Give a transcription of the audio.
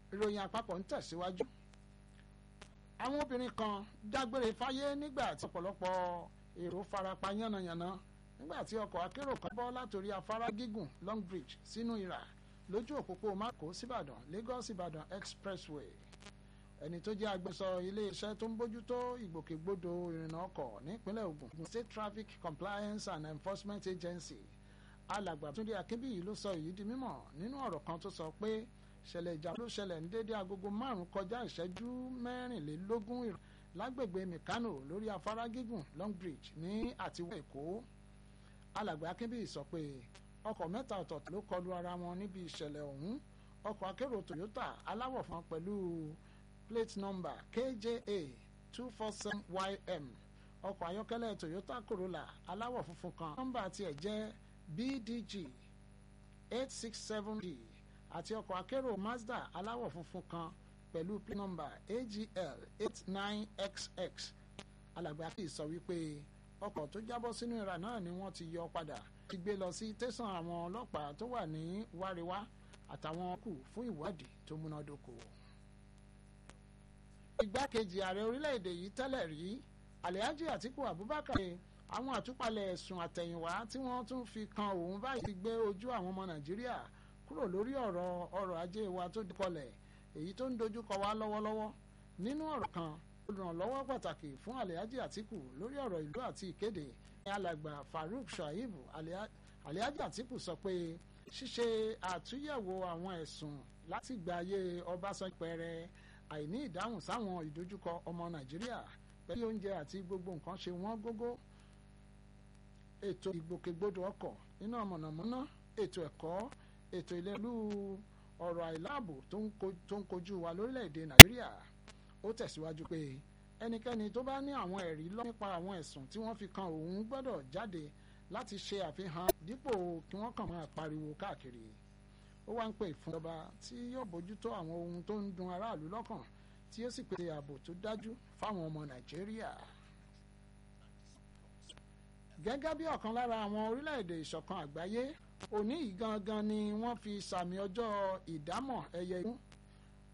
ìròyìn àpapọ̀ ń tẹ̀síwájú. àwọn obìnrin kan dágbére fáyé nígbà tí ọ̀pọ̀lọpọ̀ èrò farapa yánnayànna nígbà tí ọkọ̀ akérò kan bọ́ látòrí afárá gígùn long bridge sínú ìrà lójú òpópó mako síbàdàn lagos ìbàdàn expressway ẹni tó jẹ́ agbẹnusọ iléeṣẹ́ tó ń bójútó ìgbòkègbodò ìrìnnà ọkọ̀ nípínlẹ̀ Ògùn State Traffic Compliance and Enforcement Agency alàgbà Túndé Akínbíyì ló sọ èyí di mímọ̀ nínú ọ̀rọ̀ kan tó sọ pé ṣẹlẹ̀ ìjàmbá ló ṣẹlẹ̀ ní déédéé agogo márùn-ún kọjá ìṣẹ́jú mẹ́rìnlélógún lágbègbè Mìkánò lórí afárá gígùn Long Bridge ní àtiwọ́ Èkó alàgbà Akínbíyì sọ pé ọkọ̀ mẹ́ta ọ̀tọ̀ọ̀tọ̀ ló kọlu ara wọn níbi ìṣẹ̀lẹ̀ ọ̀hún ọkọ̀ akérò Toyota aláwọ̀ fún pẹ̀lú plate number KJA two four seven YM ọkọ̀ ayọ́kẹ́lẹ́ Toyota Corolla aláwọ̀ funfun kan nọ́mbà tiẹ̀ jẹ́ BDG eight six seven D àti ọkọ̀ akérò Mazda aláwọ̀ funfun kan pẹ̀lú plate number AGL eight nine XX alàgbà kì í sọ wípé ọkọ̀ tó jábọ́ sínú ìrà náà ni wọ́n ti yọ padà ti gbé lọ sí tẹ̀sán àwọn ọlọ́pàá tó wà ní wáríwá àtàwọn kù fún ìwádìí tó múnádóko igbákejì ààrẹ orílẹ̀-èdè yìí tẹ́lẹ̀ rí alhaji atiku abubakar àwọn àtúpalẹ̀ ẹ̀sùn àtẹ̀yìnwá tí wọ́n tún fi kan òun báyìí ti gbé ojú àwọn ọmọ nàìjíríà kúrò lórí ọ̀rọ̀ ọrọ̀ ajé wa tó dikọlẹ̀ èyí tó ń dojúkọ wá lọ́wọ́lọ́wọ́ nínú ọ̀rọ̀ kan olùrànlọ́wọ́ pàtàkì fún alhaji atiku lórí ọ̀rọ̀ ìlú àti ìkéde ní alàgbà farouk shaib alhaji atiku sọ pé ṣíṣe àtúnyẹ̀wò àwọn ẹ̀sùn láti gbà ayé ọbásanjọ́ pẹ̀rẹ̀ àìní ìdáhùn sáwọn ìdojúkọ ọmọ nàìjíríà pẹ̀lú oúnjẹ àti gbogbo nǹkan ṣe wọ́n gógó ètò ìgbòkègbodò ọkọ̀ iná mọ̀nàmọ́ná ètò ẹ̀kọ́ ètò ìlẹ́lú ọ̀rọ̀ àìláàbò tó ń kojú wa lórílẹ̀‐èdè nàìjíríà ó tẹ̀síwájú pé ẹnikẹ́ni tó bá ní àwọn ẹ̀rí lọ nípa àwọn ẹ̀sùn tí wọ́n fi kan òun gbọ́dọ̀ jáde láti ṣe àfihàn dípò kí wọ́n kàn máa pariwo káàkiri ó wá ń pè fún ìjọba tí yóò bójútó àwọn ohun tó ń dun aráàlú lọ́kàn tí yóò sì pèsè ààbò tó dájú fáwọn ọmọ nàìjíríà. gẹ́gẹ́ bí ọ̀kan lára àwọn orílẹ̀-èdè ìṣọ̀kan àgbáyé òní yìí gangan ni wọ́n fi sàmì ọjọ́ ìdámọ̀ ẹyẹ igún